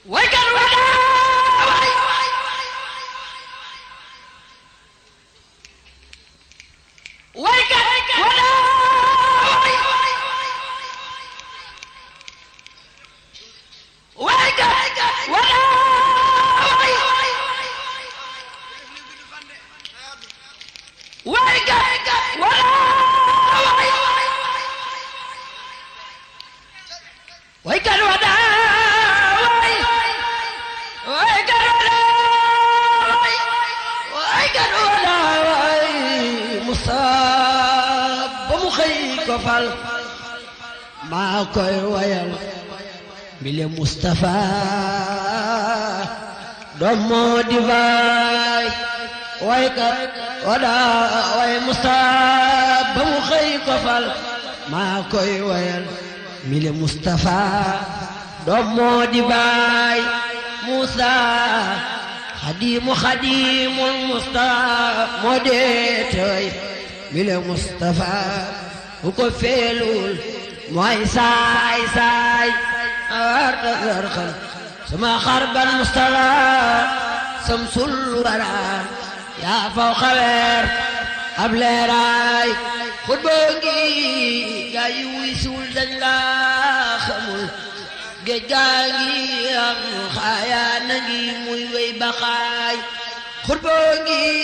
waykat wadaay waykat wadaay waykat wadaay waykat wadaay waykat wadaay waykat wadaay waykat wadaay Musaa ba mu xëy ko fal maa koy wayal bile Mustafa doom moo di baay waykat wadaay way Musaa ba mu xëy ko fal maa koy wayal mile Mustafa doom moo di baay Musa xadimu xadimul Mustafa moo dee tooy mile Mustafa bu ko feelul mooy saay saay arta garxal sama xarbal Mustafa samsul wara yaa faw xaweer ab leeraay xutba ngi gaa yi wuy suul dañ laa xamul géej gaa ngi am xaayaa na ngi muy wey baxaay xutba ngi